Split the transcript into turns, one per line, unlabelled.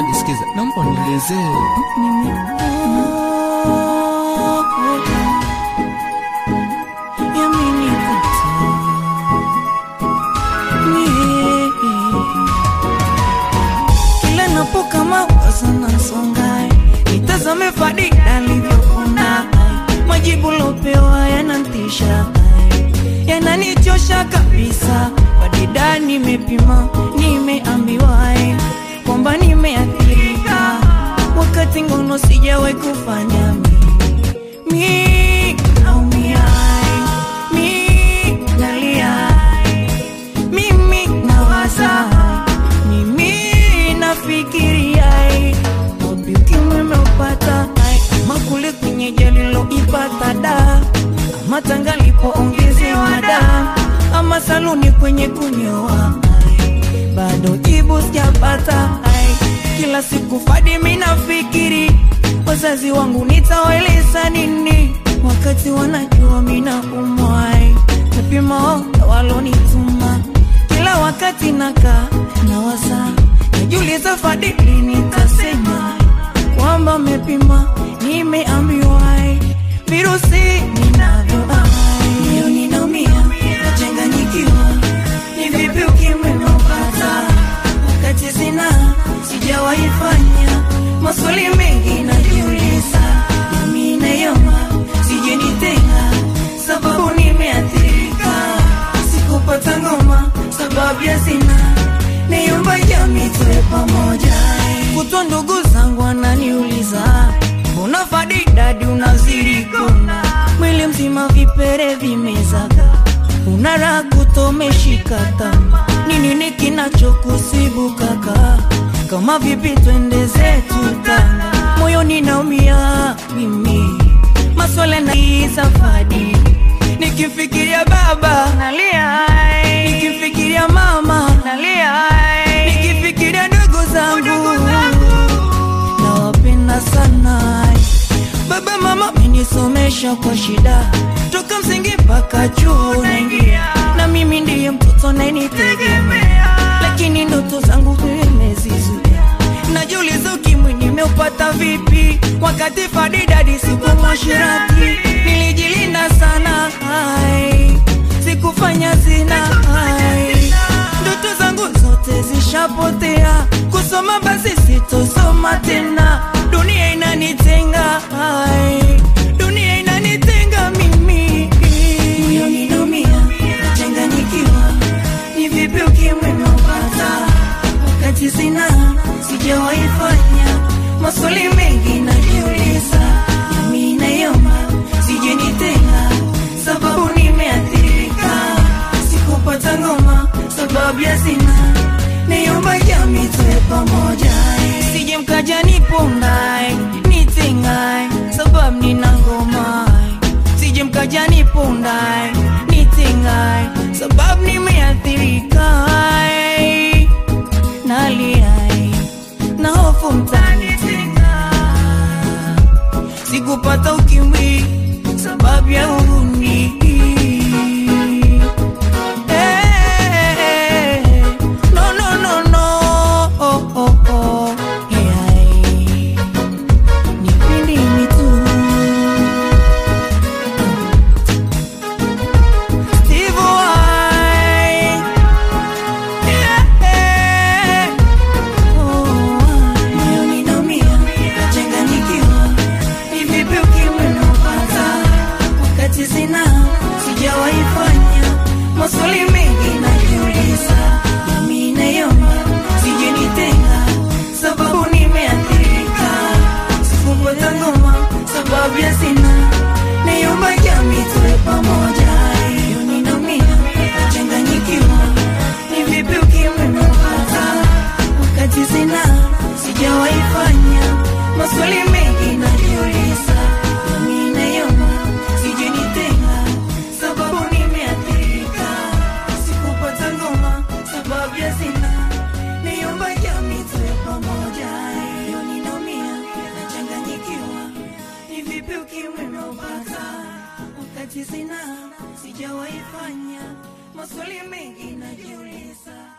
Zawadi, sikiza, naomba unielezee.
Kila napoka mawazo nasonga, nitazame Fadida alivyokuna, majibu lopewa yanantisha, yananichosha kabisa. Fadida nimepima, nimeambiwa eh, kwamba nimeathirika, wakati ngono sijawahi kufanya mi mi naumia, mi nalia mimi nawaza, mimi nafikiria, wapi ukimwi umeupata, ama kule kwenye jaliloipata da, ama tanga lipoongezewa da, ama saluni kwenye kunyoa, bado jibu sijapata. Kila siku Fadi mimi nafikiri wazazi wangu nitawaeleza nini, wakati wanajua mimi naumwa, napima walonituma kila wakati naka nawaza, najiuliza Fadili nitasema kwamba mepima, nimeambiwa virusi ninavyo, moyo ninaumia, nachanganyikiwa, ni vipi ukimwi umeupata wakati sina, sijawahi fanya maswali mengi najiuliza, nami nayoma sije nitenga, sababu nimeathirika, sikupata ngoma sababu ya sina, niomba jamii tuwe pamoja. Kutwa ndugu zangu wananiuliza, mbona Fadidadi unazirikona mwili mzima vipere vimezaga, una raha kutomeshika tama, ni nini kinachokusibu kaka? Kama vipi twende zetu Tanga, moyoni naumia mimi, maswala na hii safari, nikifikiria baba nalia, nikifikiria mama nalia, nikifikiria ndugu zangu nawapenda sana. Baba mama menisomesha kwa shida, toka msingi mpaka chuo naingia, na mimi ndiye mtoto nayenitegemea, lakini ndoto zangu nimezizuia. Najiuliza ukimwi nimeupata vipi, wakati Fadidadi siku mwashirati nilijilinda sana, hai sikufanya zina, hai ndoto zangu zote zishapotea, kusoma basi sitosoma tena, dunia inanitenga, hai dunia inanitenga mimi, moyo ninaumia, nachanganyikiwa, ni vipi ukimwi umeupata wakati sina, sijawahi fanya maswali mengi najiuliza, nami nayoma sije nitenga, sababu nimeathirika, sikupata ngoma sababu ya sina, niomba jamii tuwe pamoja, sije mkaja nipondae nitengae, sababu nina ngoma, sije mkaja nipondae nitengae, sababu nimeathirika, naliai na hofu mtanitenga, sikupata ukimwi sababu ya uhuni. Eh, no, no, no, no, oh, oh, oh, yeah. Nipende mimi tu. Steve Vai. Yeah. Oh, moyo ninaumia, nachanganyikiwa. Ni vipi ukimwi unaupata wakati sina, sijawahi fanya maswali mengi najiuliza, nami nayoma sije nitenga, sababu nimeathirika, sikupata ngoma sababu ya sina, niomba jamii tuwe pamoja, hiyo ninaumia, nachanganyikiwa, ni vipi ukimwi unaupata wakati sina, sijawahi fanya maswali mengi najiuliza, nami nayoma sije nitenga, sababu nimeathirika, sikupata ngoma sababu ya sina, niomba jamii tuwe pamoja, hiyo ninaumia, nachanganyikiwa, ni vipi ukimwi umeupata wakati sina, sijawahi fanya maswali mengi najiuliza